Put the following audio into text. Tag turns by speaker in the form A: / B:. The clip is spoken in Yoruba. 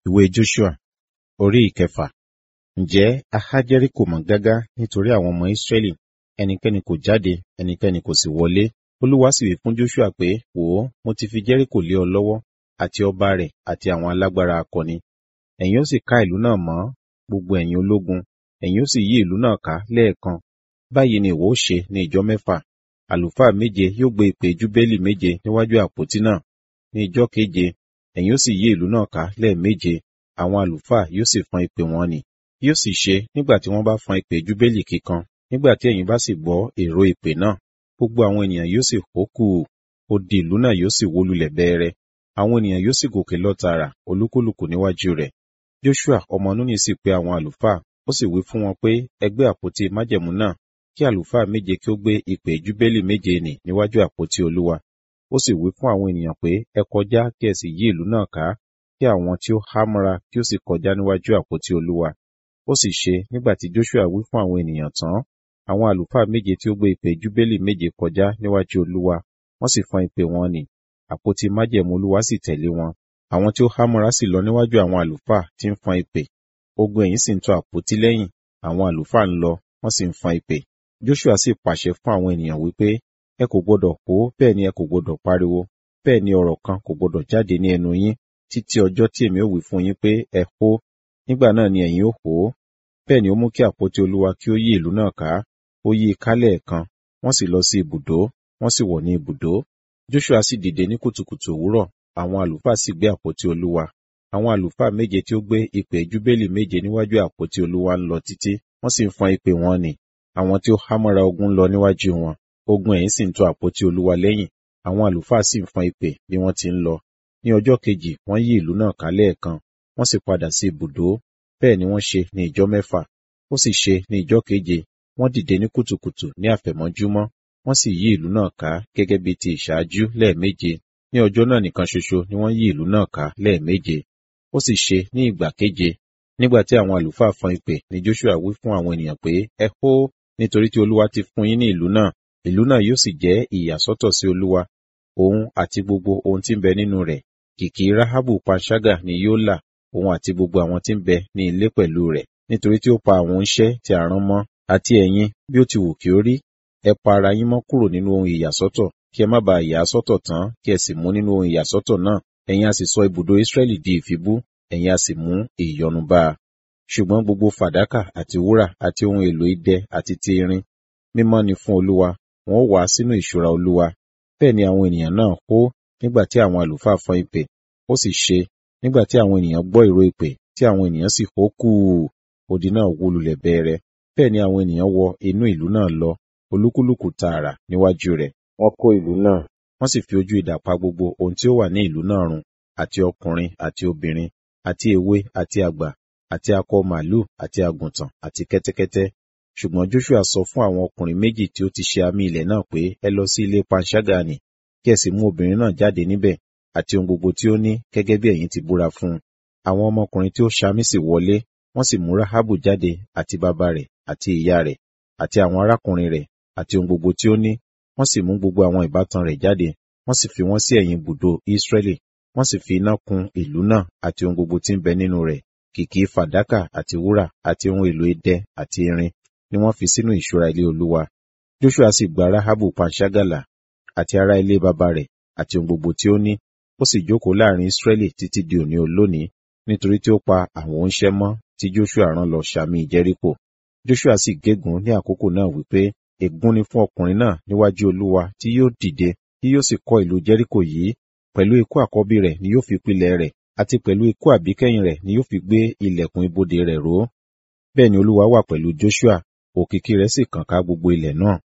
A: Ìwé Joshua orí ìkẹfà. Ǹjẹ́ a há Jẹ́ríkò mọ́ gágá nítorí àwọn ọmọ Ísírẹ́lì, ẹnikẹ́ni kò jáde, ẹnikẹ́ni kò sì wọlé. Olúwa sì wí fún Joshua pé, wò ó, mo ti fi Jẹ́ríkò lé ọ lọ́wọ́, àti ọba rẹ̀, àti àwọn alágbára akọni. Ẹ̀yin ó sì ká ìlú náà mọ́, gbogbo ẹ̀yin ológun, ẹ̀yin ó sì yí ìlú náà ká lẹ́ẹ̀kan. Báyìí ni ìwọ ó ṣe ní ìjọ mẹ́fà. Àlùfáà méje yóò gbé ìpè júbélì méje níwájú àpótí náà. Ní ìjọ keje, ẹ̀yin ó sì yí ìlú náà ká lẹ́ẹ̀méje. Àwọn àlùfáà yóò sì fọn ìpè wọn nì. Yóò sì ṣe nígbà tí wọ́n bá fọn ìpè júbélì kíkan, nígbà tí ẹ̀yin bá sì gbọ́ èrò ìpè náà, gbogbo àwọn ènìyàn yóò sì hó kùù, odi ìlú náà yóò sì wó lulẹ̀ bẹ́ẹrẹ́. Àwọn ènìyàn yóò sì gòkè lọ tààrà, olúkúlùkù níwájú rẹ̀. Joshua ọmọ Núnì sì pe àwọn àlùfáà, ó sì wí fún wọn pé, ẹ gbé àpótí májẹ̀mú náà, kí àlùfáà méje kí ó gbé ìpè júbélì méje nì níwájú àpótí Olúwa. Ó sì wí fún àwọn ènìyàn pé, ẹ kọjá kí ẹ sì yí ìlú náà ká, kí àwọn tí ó há mọ́ra kí ó sì kọjá níwájú àpótí Olúwa. Ó sì ṣe nígbà tí Joshua wí fún àwọn ènìyàn tán, àwọn àlùfáà méje tí ó gbé ìpè júbélì méje kọjá níwájú Olúwa, wọ́n sì fọn ìpè wọn nì. Àpótí májẹ̀mú Olúwa sì tẹ̀lé wọn. Àwọn tí ó há mọ́ra sì lọ níwájú àwọn àlùfáà tí ń fọn ìpè. Ogun ẹ̀yìn sì ń tọ àpótí lẹ́yìn, àwọn àlùfáà ń lọ, wọ́n sì ń fọn ìpè. Joshua sì pàṣẹ fún àwọn ènìyàn wípé, ẹ kò gbọdọ̀ hó, bẹ́ẹ̀ ni ẹ kò gbọdọ̀ pariwo, bẹ́ẹ̀ ni ọ̀rọ̀ kan kò gbọdọ̀ jáde ní ẹnu yín, títí ọjọ́ tí èmi ó wí fún yín pé ẹ hó, nígbà náà ni ẹ̀yin ó hó. Bẹ́ẹ̀ ni ó mú kí àpótí Olúwa kí ó yí ìlú náà ká, ó yí i ká lẹ́ẹ̀kan, wọ́n sì lọ sí ibùdó, wọ́n sì wọ̀ ní ibùdó. Joshua sì dìde ní kùtùkùtù òwúrọ̀, àwọn àlùfáà sì gbé àpótí Olúwa. Àwọn àlùfáà méje tí ó gbé ìpè júbélì méje níwájú àpótí Olúwa ń lọ títí, wọ́n sì ń fọn ìpè wọn nì. Àwọn tí ó há mọ́ra ogun lọ níwájú wọn, ogun ẹ̀yìn sì ń tọ àpótí Olúwa lẹ́yìn, àwọn àlùfáà sì ń fọn ìpè bí wọ́n ti ń lọ. Ní ọjọ́ kejì, wọ́n yí ìlú náà ká lẹ́ẹ̀kan, wọ́n sì padà sí ibùdó. Bẹ́ẹ̀ ni wọ́n ṣe ní ìjọ mẹ́fà. Ó sì ṣe ní ìjọ keje, wọ́n dìde ní kùtùkùtù ní àfẹ̀mọ́júmọ́, wọ́n sì yí ìlú náà ká gẹ́gẹ́ bí ti ìṣáájú lẹ́ẹ̀méje. Ní ọjọ́ náà nìkan ṣoṣo ni wọ́n yí ìlú náà ká lẹ́ẹ̀méje. Ó sì ṣe ní ìgbà keje, nígbà tí àwọn àlùfáà fọn ìpè ni Joshua wí fún àwọn ènìyàn pé, ẹ hó, nítorí tí Olúwa ti fún yín ní ìlú náà. Ìlú náà yóò sì jẹ́ ìyàsọ́tọ̀ sí Olúwa, òun àti gbogbo ohun tí ń bẹ nínú rẹ̀. Kìkì Rahabu panṣágà ni yóò là, òun àti gbogbo àwọn tí ń bẹ ní ilé pẹ̀lú rẹ̀, nítorí tí ó pa àwọn oníṣẹ́ tí a rán mọ́, àti ẹ̀yin, bí ó ti wù kí ó rí. Ẹ pa ara yín mọ́ kúrò nínú ohun ìyàsọ́tọ̀, kí ẹ má ba ìyà sọ́tọ̀ tán, kí ẹ sì mú nínú ohun ìyàsọ́tọ̀ náà. Ẹ̀yin a sì sọ ibùdó Ísírẹ́lì di ìfibú, ẹ̀yin a sì mú ìyọnu bá a. Ṣùgbọ́n gbogbo fàdákà àti wúrà àti ohun èlò idẹ àti ti irin, mímọ́ ni fún Olúwa, wọn ó wá sínú ìṣúra Olúwa. Bẹ́ẹ̀ ni àwọn ènìyàn náà hó nígbà tí àwọn àlùfáà fọn ìpè. Ó sì ṣe, nígbà tí àwọn ènìyàn gbọ́ ìró ìpè, tí àwọn ènìyàn sì hó kùù, odi náà wó lulẹ̀ bẹ́ẹrẹ. Bẹ́ẹ̀ ni àwọn ènìyàn wọ inú ìlú náà lọ, olúkúlùkù tààrà níwájú rẹ̀. Wọ́n kó ìlú náà, wọ́n sì fi ojú idà pa gbogbo ohun tí ó wà ní ìlú náà run, àti ọkùnrin àti obìnrin, àti èwe àti àgbà, àti akọ màlúù àti àgùntàn àti kẹ́tẹ́kẹ́tẹ́. Ṣùgbọ́n Joshua sọ fún àwọn ọkùnrin méjì tí ó ti ṣe àmì ilẹ̀ náà pé, ẹ lọ sí ilé panṣágà nì, kí ẹ sì mú obìnrin náà jáde níbẹ̀, àti ohun gbogbo tí ó ní, gẹ́gẹ́ bí ẹ̀yin ti búra fún un. Àwọn ọmọkùnrin tí ó ṣamí sì wọlé, wọ́n sì mú Rahabu jáde, àti bàbá rẹ̀, àti ìyá rẹ̀, àti àwọn arákùnrin rẹ̀, àti ohun gbogbo tí ó ní. Wọ́n sì mú gbogbo àwọn ìbátan rẹ̀ jáde, wọ́n sì fi wọ́n sí ẹ̀yìn ibùdó Ísírẹ́lì. Wọ́n sì fi iná kun ìlú náà àti ohun gbogbo tí ń bẹ nínú rẹ̀. Kìkì fàdákà àti wúrà àti ohun èlò idẹ àti irin ni wọ́n fi sínú ìṣúra ilé Olúwa. Joshua sì gba Rahabu panṣágàlà àti ará ilé bàbá rẹ̀ àti ohun gbogbo tí ó ní. Ó sì jókòó láàrin Ísírẹ́lì títí di òní olónìí, nítorí tí ó pa àwọn oníṣẹ́ mọ́ tí Joshua rán lọ ṣàmì Jẹ́ríkò. Joshua sì gégùn ní àkókò náà wípé, ègún ni fún ọkùnrin náà níwájú Olúwa tí yóò dìde, tí yóò sì kọ́ ìlú Jẹ́ríkò yìí. Pẹ̀lú ikú àkọ́bí rẹ̀ ni yóò fi pilẹ̀ rẹ̀, àti pẹ̀lú ikú àbíkẹ́yìn rẹ̀ ni yóò fi gbé ilẹ̀kùn ibodè rẹ̀ ró. Bẹ́ẹ̀ ni Olúwa wà pẹ̀lú Joshua, òkìkí rẹ̀ sì kàn ká gbogbo ilẹ̀ náà.